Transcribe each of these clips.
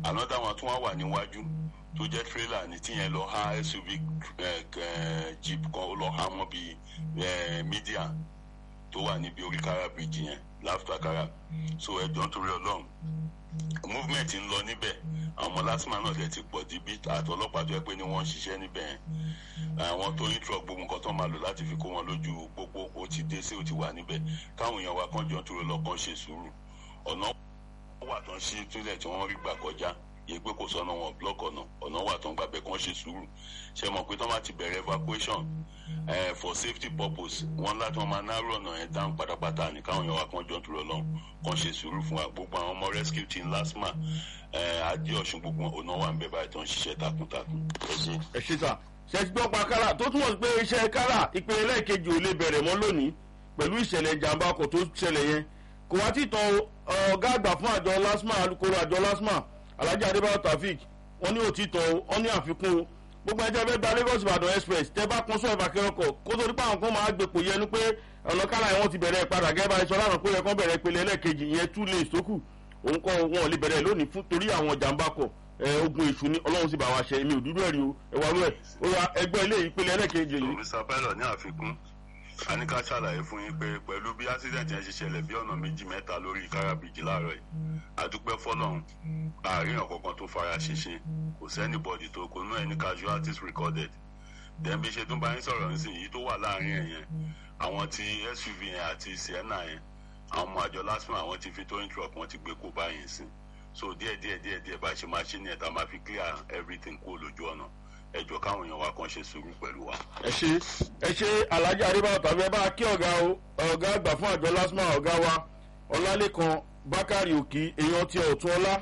another one tún wá wà níwájú tó jẹ́ trailer ní tíyẹn lọ ha suv eh, eh, jeep kan ó lọ ha mọ́ bíi eh, media tó wà níbi orí kára bridge yẹn láfta kára so ẹjọ́ nítorí ọlọ́run movement ń lọ níbẹ̀ àwọn ọmọ lásìmọ̀ náà dẹ̀ ti pọ̀ di bí àtọlọ́pàá tó yẹ pé ni wọ́n ń ṣiṣẹ́ níbẹ̀ yẹn àwọn tó ń trọ gbogbo nǹkan tó máa lò láti fi kó wọn lójú pópó ó ti dé sí ó ti wà níbẹ̀ káwọn èèyàn wa kan jọ ń turo lọ́kàn ṣe sùúrù ọ̀nà wà tó ń ṣí túlẹ̀ tí wọ́n rí gbà kọjá yẹ pé kò sọ́nà wọn block ọ̀nà ọ̀nà wà tó ń gbàgbẹ́ kan ṣe sùúrù ṣe mọ̀ pé tó máa ti bẹ̀rẹ̀ evacuation eh, for safety purpose wọ́n láti wọ́n máa náró ọ̀nà yẹn dáhùn pátápátá ní káwọn èèyàn wa kan jọ ń turo lọ́hùn kan ṣe sùúrù fún wa gbogbo àwọn ọmọ rescue team lasma adé ọ̀ṣun gbogbo ọ̀nà wà ń bẹ̀ báyìí tó ń ṣiṣẹ́ takuntakun ẹ ṣe. ẹ ṣe sà ṣe ti gbọ́ pa kára tó túmọ̀ sí pé iṣẹ́ kára ìpele lẹ́ẹ̀kejì ò lè bẹ̀rẹ̀ mọ́ lónìí pẹ̀lú ìṣẹ̀lẹ̀ ìjàmbá ọkọ̀ tó ṣẹlẹ̀ yẹn kò wá tí tan ọ̀gá àgbà fún àjọ lasma alukoro àjọ lasma alhaji adébáyọ̀ taofik wọ́n ní òtítọ́ wọ́n ní àfikún o gbogbo ẹjẹ fẹ́ gba lagos ìbàdàn express tẹ bá kún sọ ìbàkẹ́ ọkọ̀ kó tó nípa àwọn kan máa gbèpò yẹnu pé ọ̀nà kálá yẹn wọ́n ti bẹ̀rẹ̀ padà gẹ́gẹ́ bá iṣọ́ lánàá pé yẹ kán bẹ̀rẹ̀ ìpele ẹlẹ́ẹ̀kejì ìyẹn two lanes tó kù òun kọ́ wọn ò lè bẹ̀rẹ̀ lónìí fún torí àwọn jàǹbá kọ̀ ẹ ogun èṣù ni ọlọ́run sì bá wa ṣe èmi ò dúró ẹ̀rí o ẹ wà lóẹ̀ ó yà ẹgbẹ́ ilé ìpele ẹlẹ́ẹ̀kejì yìí. mr pilot ní àfikún a ní ká ṣàlàyé fún yín pé pẹ̀lú bí accident yẹn ṣe ṣẹlẹ̀ bí ọ̀nà méjì mẹ́ta lórí káràbìjì láàárọ̀ yìí àdúpẹ́ fọlọ́run àárín ọ̀kọ̀ọ̀kan tó fara ṣinṣin kò sẹ́ni bọ́dì tó kó nú ẹni casualties recorded then bí ṣe tún bá yín sọ̀rọ̀ nísìnyí yìí tó wà láàrin ẹ̀ yẹn àwọn ti suv yẹn àti sienna yẹn àwọn ọmọ àjọ lásìmọ̀ àwọn ti fi towing truck wọn ti gbé kó báyìí sí so díẹ̀ díẹ̀ díẹ̀ díẹ̀ bá ṣe máa ṣe ní ẹ̀ta máa fi clear everything kó lójú ọ̀nà ẹjọ́ káwọn èèyàn wa kan ṣe sùúrù pẹ̀lú wa. ẹ ṣe ẹ ṣe alhaji adébáyọ̀ tàbí ẹ bá kí ọ̀gá o ọ̀gá àgbà fún àjọ lasma ọ̀gá wa ọlálẹ́kan bákàrí òkì èèyàn ti ọ̀tún ọlá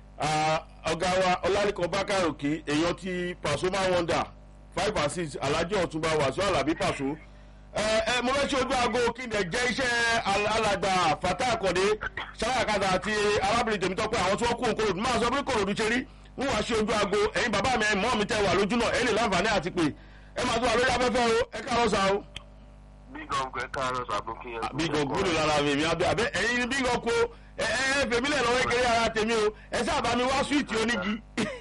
ọ̀gá wa ọlálẹ́kan bákàrí òkì èèyàn ti pàṣọ máa wọ́ndà five and six alhaji ọ̀túnba wàṣọ alábí pàṣọ. ẹ ẹ mo fẹ́ ṣe ojú aago kí n dẹ̀ jẹ́ iṣẹ́ alàgbà fata àkọ́dé sáyàkadà àti arábìnrin tèmítọ́pẹ́ àwọn tí wọ́n kú òkòròdú máa sọ pé kòròdú ṣe rí wọ́n wá ṣe ojú aago ẹ̀yin bàbá mi mọ́ mi tẹ́ wà lójú náà ẹ̀ lè láǹfààní àti pé ẹ máa tún wà lórí afẹ́fẹ́ o ẹ káàárọ̀ sá o. bígọ̀ǹgù ẹ káàárọ̀ sàbó kí ẹ. bígọ̀ǹgù ló lára mi mi abẹ́ abẹ́ ẹ̀yin ni bígọ̀ǹgù ẹ ẹ fèmí lẹ̀ lọ́wọ́ kéré ara tèmi o ẹ sábà mi wá súwìtì onígi.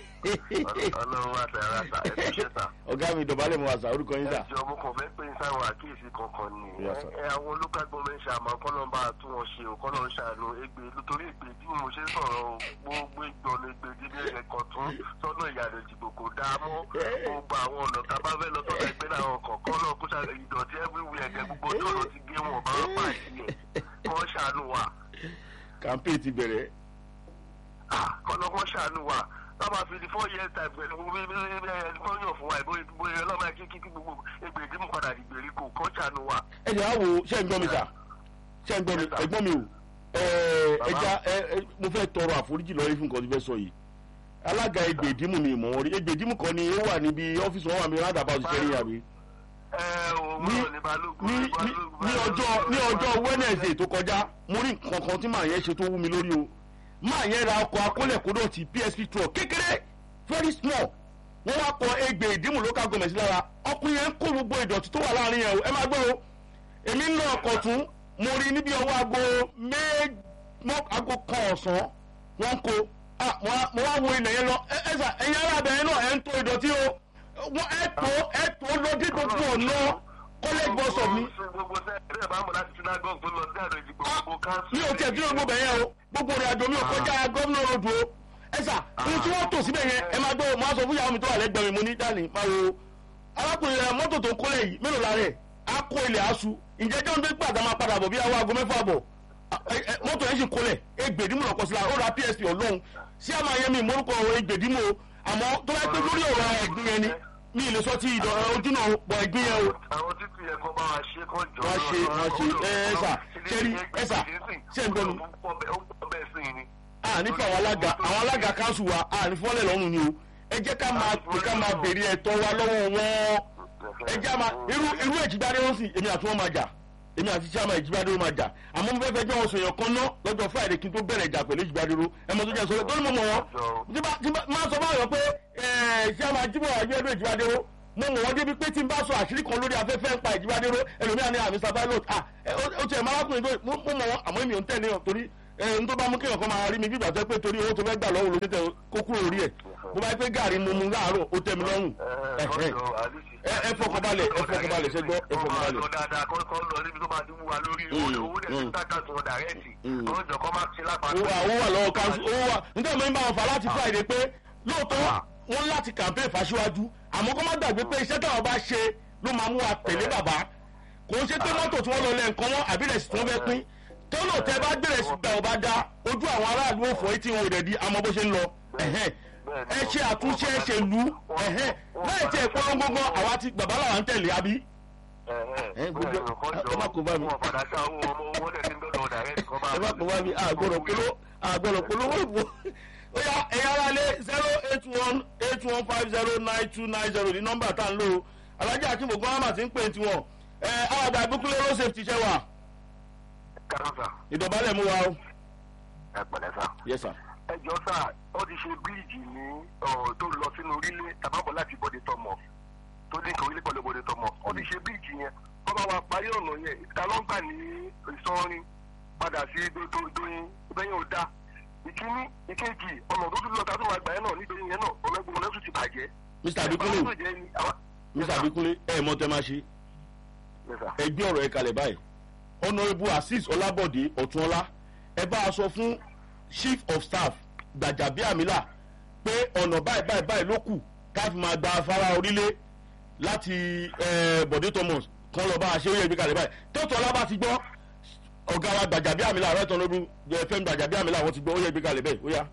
ọlọ́run wà sẹ́ ara sà ẹ ti ṣe sà. ọ̀gá mi dọ̀bálẹ̀ mo wà sá orúkọ yín sà. ẹ jọ mo kàn fẹ́ pé sáwọn àkíyèsí kankan ni Yes, sir. ẹ àwọn local government ṣàmọ kọ́nà bá tún wọn ṣe o kọ́nà ń ṣàánú egbe nítorí egbe tí mo ṣe ń sọ̀rọ̀ o gbogbo ìgbọ̀nà egbe dídé ẹ̀kọ́ tún sọ́nà ìyàrá ìdìbò kò dáa mọ́ gbogbo àwọn ọ̀nà tá a bá fẹ́ lọ sọ́nà ẹgbẹ́ làwọn kọ̀ọ̀kan náà kó ṣàlẹ̀ ìdọ̀tí everywhere ẹ̀jẹ̀ gbogbo tọ̀nà ti gé wọn bá wọn pàṣẹ ẹ̀ kọ́ ṣàánú wa campaign ti bẹ̀rẹ̀. kọ́nà kọ́ ṣàánú wa lọ́ba fi di four years time pẹ̀lú bí bí bí ẹni tó yàn fún wa ìbò ìbò ọlọ́mọ kí kí kí gbogbo egbe ìdí mú padà dìgbèríko kọ́ ṣàánú wa. ẹ jẹ́ àwò ṣé ń gbọ́ mi sà ṣé ń gbọ́ mi ẹ̀gbọ́n mi o ẹ ẹja ẹ ẹ mo fẹ́ tọrọ àforíjì lọ́rí fún nǹkan tó fẹ́ sọ yìí alága egbe ìdímù mi ìmọ̀ wọn rí egbe ìdímù kan ni ó wà níbi ọ́fíìsì wọn wà ní rádàbà òṣìṣẹ́ rí àbí. ẹ òun ní náà ní balógun ní ní ní ọjọ́ ní ọjọ́ wednesday tó kọjá mo rí nǹkan kan tí màá yẹn ṣe tó wú mi lórí o máa yẹn ra ọkọ̀ akólẹ̀kódò ti psp truck kékeré very small wọ́n wá kọ egbe ìdímù local government lára ọkùnrin yẹn ń kó gbogbo ìdọ̀tí tó wà láàrin yẹn o ẹ máa gbọ́ o èmi ń lọ ọkọ̀ tún mo rí níbi ọwọ́ aago méjì aago kan ọ̀sán wọ́n ń kó ah, mo wá- mo wá wo ilẹ̀ yẹn lọ ẹ ẹ sà ẹ̀yin ará abẹ́rẹ́ náà ẹ̀ ń tó ìdọ̀tí o wọ́n ẹ̀ tó ẹ̀ tó lọ dé gbogbo ọ̀nà college bus stop ni gbogbo sẹ́ẹ̀rẹ́ bá mọ̀ láti synagogue tó lọ sí àrò ìdìbò gbogbo council. mi ò tiẹ̀ dúró gbogbo yẹn o gbogbo rẹ̀ àjò mi ò kọjá gómìnà ròdù o ẹ sà ohun tí wọ́n tò síbẹ̀ yẹn ẹ máa gbọ́ mo á sọ fún ìyàwó mi tó wà lẹ́gbẹ̀ẹ́ mi mo ní dání máa wo arákùnrin rẹ mọ́tò tó ń kólẹ̀ yìí mélòó la rẹ̀ á kó ilẹ̀ aṣu ǹjẹ́ jọ́ ń gbé gbàgbà máa padà bọ̀ bí àwọn aago mẹ́fà bọ̀ ẹ- ẹ- mọ́tò yẹn sì kólẹ̀ egbèdímù lọ́kọ̀ sí la ó ra psp ọlọ́run sí àmà yẹn mi ìmọ̀rúkọ egbèdímù o àmọ́ tó bá pé lórí ọ̀rọ̀ ẹ̀gbìn yẹn ni mi ì lè sọ ti ìdọ̀ ojú náà pọ̀ ẹ̀gbìn yẹn o àwọn títí yẹn kọ́ bá wa ṣe kọ́ jọ. Wọ́n ṣe, wọ́n ṣe. Ẹ, ẹ, sà, ṣẹ́rí, ẹ, sà, ṣé ń gbọ́ mi? ó pọ̀ bẹ́ẹ̀ sí i ni. àní fún àwọn alága àwọn alága kanṣu wa àní fọ́lẹ̀ lọ́rùn ni o ẹ jẹ́ ká máa pè ká máa béèrè ẹ̀tọ́ wa lọ́wọ́ wọn ẹ jẹ́ àmà irú irú èjìgbádé wọn sì èmi àti wọn máa jà èmi àti chairman èjìgbádé wọn máa jà àmọ́ mo fẹ́ fẹ́ jẹ́ wọn sòyàn kan ná lọ́jọ́ friday kí n tó bẹ̀rẹ̀ ìjà pẹ̀lú èjìgbádé ro ẹ mọ̀ tó jẹ́ sọ́yọ́ tó ní mo mọ̀ wọn tí bá tí bá máa sọ báyọ̀ pé ẹ̀ chairman jíbọ̀ àjẹ́dọ̀ èjìgbádé ro mo mọ̀ wọ́n débi pé tí n bá sọ àṣírí kan lórí afẹ́fẹ́ ń pa èjìgbádé ro ẹlòmíà ní àmì sábàlót ah ẹ, ó ó tiẹ̀ máa wákùnrin tó mo mo mọ̀ wọn àmọ́ èmi ò ń tẹ̀lé wọn torí ẹ n tó bá mú kéèyàn kan máa rí mi bí ìgbà tó pé torí owó tó fẹ́ gbà lọ́wọ́ lórí tẹ kó kúrò orí ẹ̀ bó bá yẹ pé gàrí mu mu láàárọ̀ ó tẹ́ mi lọ́rùn ẹ Ẹ̀hẹ́. ọjọ́ àlùsí. ẹ ẹ fọkànbalẹ̀ ẹ fọkànbalẹ̀ ṣe gbọ́ ẹ Wọ́n máa fọkànbalẹ̀. lọ dáadáa kọ́ kọ́ lọ níbi tó máa ti wúwa lórí Mm, owó dẹ̀ mm. ti dáká tí wọ́n dàrẹ́ẹ̀tì. Mm. Wọ́n jọ kọ́ máa ti lápá. owó wà owó wà lọ́wọ́ kanṣu owó wà nígbà mi ń bá wọn fà láti friday pé lóòótọ́ wọn láti campaign fàṣíwájú àmọ́ kó má gbàgbé pé iṣẹ́ táwọn bá ṣe ló máa mú wa tẹ̀lé bàbá kò ń ṣe pé mọ́tò tí wọ́n lọ lẹ́ nǹkan wọn àbí rẹ̀ sì tí wọ́n fẹ́ pín tọ́lọ̀ tẹ bá gbèrè sí gbà ọba dá ojú àwọn aráàlú òfò etí wọn ò rẹ̀ di àmọ́ bó ṣe ń lọ ẹ̀hẹ́n. ẹ ṣe àtúnṣe ẹ ṣe lù ẹ̀hẹ́n. láì tẹ ìpolongo gan àwa ti bàbá làwọn ń tẹ̀lé àbí. Ẹ, gbogbo- ẹ má kó bá mi. Wọ́n padà ṣá owó ọmọ owó dẹ̀ ti ń dọ́dọ̀ dàrẹ́ẹ̀tì kọ́ máa. ẹ bá pọ̀ wá mi àgbọ̀rọ̀ polówó àgbọ̀rọ̀ polówó ìbò ó yá ẹ̀yà ara lé zero eight one eight one five zero nine two nine zero ní nọ́mbà tá à ń lò ó alájà akínbògún àmà ti ń pè tiwọn ẹ àwàdà ìbúkúlẹ̀ road safety ṣẹ́ wà Kárọ̀sà, ìdọ̀bálẹ̀ mú wa o. ẹ pẹ̀lẹ́ sà. yes sir. ẹ jọ sà ó ti ṣe bíríìjì ní ọ̀, tó lọ sínú orílẹ̀ tàbábọ̀ láti bọ̀dé tọmọ tó ní nǹkan orílẹ̀ pẹ̀lú bọ̀dé tọmọ ó ti ṣe bíríìjì yẹn wọ́n bá wa parí ọ̀nà yẹn ìta ló ń gbà ní ìsọrin padà sí dóyin ìbẹ́yẹn ò dá ìkíní ìkejì ọ̀nà tó tún lọ tá a tún máa gbà yẹn náà nítorí yẹn náà ọ̀nàgbọ̀n ọ̀nà tún ti bàjẹ́. mr abikunle Báwo ló jẹ́ ni àwa- mr abikunle ẹ mọ tẹ máa ṣe Yes, sir. ẹ gbé ọ̀rọ̀ ẹ kalẹ̀ báyìí honourable azeez ọlábọ̀dé ọ̀túnọlá ẹ bá a sọ fún chief of staff gbàjàbíàmílà pé ọ̀nà báyìí báyìí báyìí ló kù ká fi máa gba afárá orílẹ̀ láti eh, bọ̀dé thomas kan lọ́ọ́ bá a ṣe ó yẹ ìgbé kalẹ̀ báyìí tọ́tọ̀ ọlá bá ti gbọ́ ọ̀gá wa gbàjàbíàmílà rẹ̀ tán lóru fm gbàjàbíàmílà wọ́n ti gbọ́ ó yẹ ìgbé kalẹ̀ bẹ́ẹ̀ ó yá.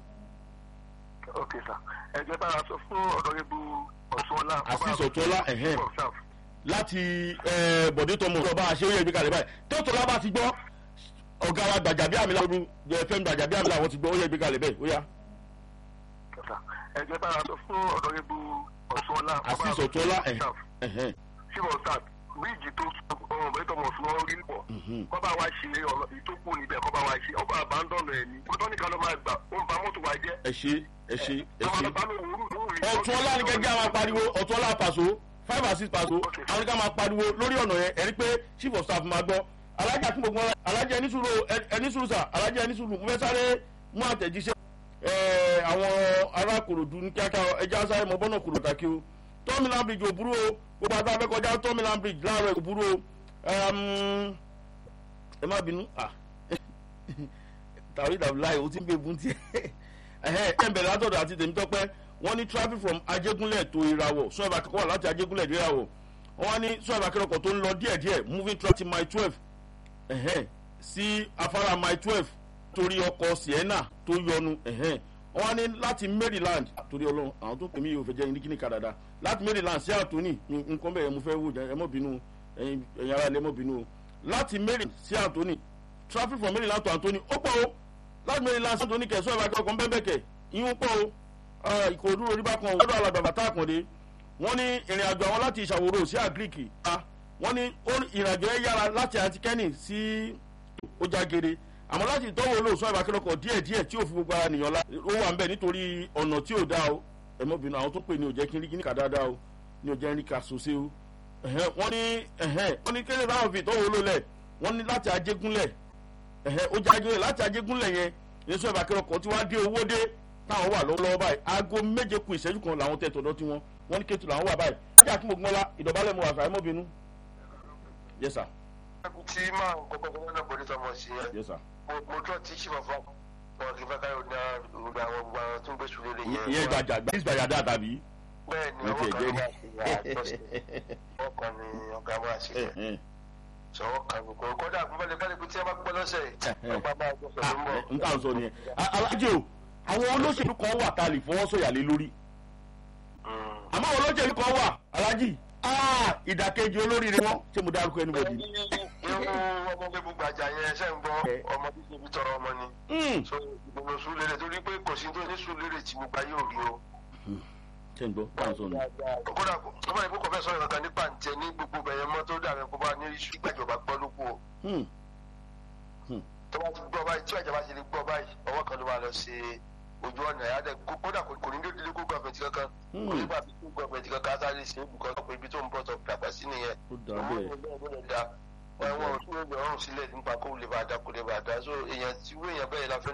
ok sir ẹ jẹ́ bá a sọ fún ọ̀dọ́rẹ́bù ọ̀ṣunọlá. Azeez Ọ̀túnọlá, ẹ̀hẹ́n. láti eh, bọ̀dé thomas lọ́ọ́ bá a ṣe ó yẹ ìgbé kalẹ̀ báyìí tọ́tọ̀ ọlá bá ti gbọ́ ọ̀gá wa gbàjàbíàmílà lóru fm gbàjàbíàmílà wọ́n ti gbọ́ ó yẹ ìgbé kalẹ̀ bẹ́ẹ̀ ó yá. ẹ jẹ́ bá a sọ fún ọ̀dọ́rẹ́bù ọ̀ṣunọlá. Azeez Ọ̀túnọlá, ẹ̀hẹ́n. ẹ̀hẹ́n. síbọ̀ sáà bíríìjì tó ọ̀rọ̀ bẹ́ẹ̀ tọmọ̀ fún wọn rí pọ̀ kọ́ bá wa ṣe ọ̀nà ìtókù níbẹ̀ kọ́ bá wa ṣe ọba àbádọ́nù ẹ̀ ní kótó nìkan ló máa gbà ó ń ba mọ́tò wa jẹ́. ẹ ṣe ẹ ṣe ẹ àwọn ṣe. ọba mi wúrú lórí. ọ̀tún ọlá ni gẹ́gẹ́ àwọn pariwo ọ̀tún ọlá pàṣọ five and six pàṣọ àwọn ká máa pariwo lórí ọ̀nà yẹn ẹ̀rí pé chief of staff máa gbọ́ alájà fún gbogbo alájà ẹni sùúrù ẹni sùúrù sà alájà ẹni sùúrù mo fẹ́ sáré mú àtẹ̀jíṣẹ́ ẹ̀ àwọn ará kòròdú ní kíákíá ẹja sáré mọ bọ́nà kòròdú kàkí o tọ́mìlán bridge ò burú o gbogbo àti abẹ́kọjá tọ́mìlán bridge láàárọ̀ ò burú o ẹm, ẹ má bínú ah tàwí dàbí láì o ti ń gbé bùn tiẹ̀ ẹ̀hẹ́ ẹ̀ ń bẹ̀rẹ̀ látọ̀dọ̀ àti tèmítọ́pẹ́ wọ́n ní traffic from ajégúnlẹ̀ tó ìràwọ̀ sún ẹ̀bà kẹ́kọ̀ọ́ láti ajégúnlẹ̀ dé ìràwọ̀ wọ́n ní sún ẹ̀bà kẹ́kọ̀ọ́ tó ń lọ díẹ̀díẹ̀ moving traffic mile twelve ẹ̀hẹ́ sí afárá mile twelve torí ọkọ̀ sienna tó yọnu ẹ̀hẹ́ wọ́n ní láti maryland torí ọlọ́run àwọn tó pè mí yóò fẹ́ jẹ́ ní kíní kadàdà láti maryland sí anthony ní nǹkan bẹ́ẹ̀ mo fẹ́ wò jẹ́ ẹ mọ́ bínú ẹ̀yin ẹ̀yin ará ilé mọ́ bínú o láti maryland sí anthony traffic from maryland to anthony ó pọ̀ o láti maryland sí anthony kẹsàn-án ìbá kẹ́kọ̀ọ́ ń bẹ́ẹ̀ bẹ́ẹ̀ kẹ̀ ìyún pọ̀ o Ah, ìkòròdú orí bá kan ọdọ alàgbà bàtà àkàndé wọn ní ìrìn àjò àwọn láti ìṣàwòrò sí àgíríkì wọn ní ó- ìrìn àjò ẹ yára láti antikẹ́nì sí ojàgere àmọ́ láti ìtọ́wò olóòsàn ìbákẹ́lọ́kọ̀ díẹ̀ díẹ̀ tí ò fi gbogbo ara nìyàn la ó wà ń bẹ̀ nítorí ọ̀nà tí ò dá o ẹ̀mọ́bìnrin àwọn tó pè ní òjẹ́ kí n rí kíníkà dáadáa o ní òjẹ́ rí ká sose o ẹ̀hẹ́n, wọ́n ní ẹ̀hẹ́n, wọ́n ní kéde báwọn fi ìtọ́wò olólẹ̀ wọ́n ní láti ajégúnlẹ̀ ẹ̀hẹ́, ó jẹ́ ajégúnlẹ̀ láti ajégúnlẹ̀ yẹn èso ìbákẹ́lọ́kọ̀ tí wọ́n á dé owó dé táwọn wà lọ́wọ́lọ́wọ́ báyìí aago méje ku ìṣẹ́jú kan làwọn tẹ̀ tọ̀dọ̀ tiwọn wọ́n ní kéétu làwọn wà báyìí ajá kí gbogbo ńlá ìdọ̀bálẹ̀ mu àṣà ẹ̀mọ́bìnú. yes sir tí máa ń kọ́kọ́ kọ́kọ́ náà bọ̀dé tọmọ sí ẹ yes sir. mo- mo tọ́ tí ṣì máa fọ́ wọn kì í fẹ́ káyọ̀ ní ọ̀dọ̀ àwọn gbogbo àwọn tó ń gbé sùn lélẹ̀ yẹn. ìyẹn gbàjà gbàjà gbàjà dáa tàbí. bẹ́ẹ̀ ni Mo ọwọ́ tiẹ̀ kan jẹ́ ní rí. àṣeyà ọkàn ni ọ̀gá máa ṣe Ẹ̀hẹ́n. sọ̀rọ̀ kan kò kọ́dà kó bẹ́ẹ̀ bẹ́ẹ̀ tí ẹ bá gbọ́ lọ́sẹ̀ ọgbà máa gbọ́ Ah, sọ̀rọ̀ mọ́. ẹ, n tà ń sọ nìyẹn A- alájẹ o àwọn olóṣèlú kan wà tá a lè fọwọ́ sọ̀yà lé lórí àmọ́ àwọn olóṣèlú kan wà alájì ah, ìdàkejì olóríire wọn ṣé mo dárúkọ ẹni bọ̀dì. irú ọmọ gbẹ́gbẹ́ gbàjà yẹn ṣe ń gbọ́ ọmọ tí kìí tọrọ ọmọ ni so ìgbìmọ̀ sùúrù torí pé kò sí tó ní sùúrù tí mo gba yóò rí o. ṣé n gbọ́ tá à ń sọ nù. kódà ọmọ ìbú kò fẹ́ sọ̀rọ̀ kankan nípa ǹtẹ̀ ní gbogbo bẹ̀yẹn mọ́ tó dàbẹ̀ kó bá ní iṣu ìgbàjọba gbọ́ ló kú o. Hmm. tó bá ti gbọ́ báyìí tí ìjọba ti lè gbọ́ báyìí ọwọ́ kan ló máa lọ sí ojú ọ̀nà ẹ̀yà dẹ̀ kó- kódà kò kò ní dé délé kó gọ́ọ̀mẹ̀ntì kankan kò ní gbà fi kó gọ́ọ̀mẹ̀ntì kankan sáré sí ibùkọ́ pé ibi tó ń bọ̀ tó dàgbà sí nìyẹn. ó dà bẹ́ẹ̀. Òun ló lè da wọn ò tún yọ ọrùn sílẹ̀ nípa kó lè bá a dá kó lè bá a dá so èèyàn tí wọ́n èèyàn bẹ́ẹ̀ la fẹ́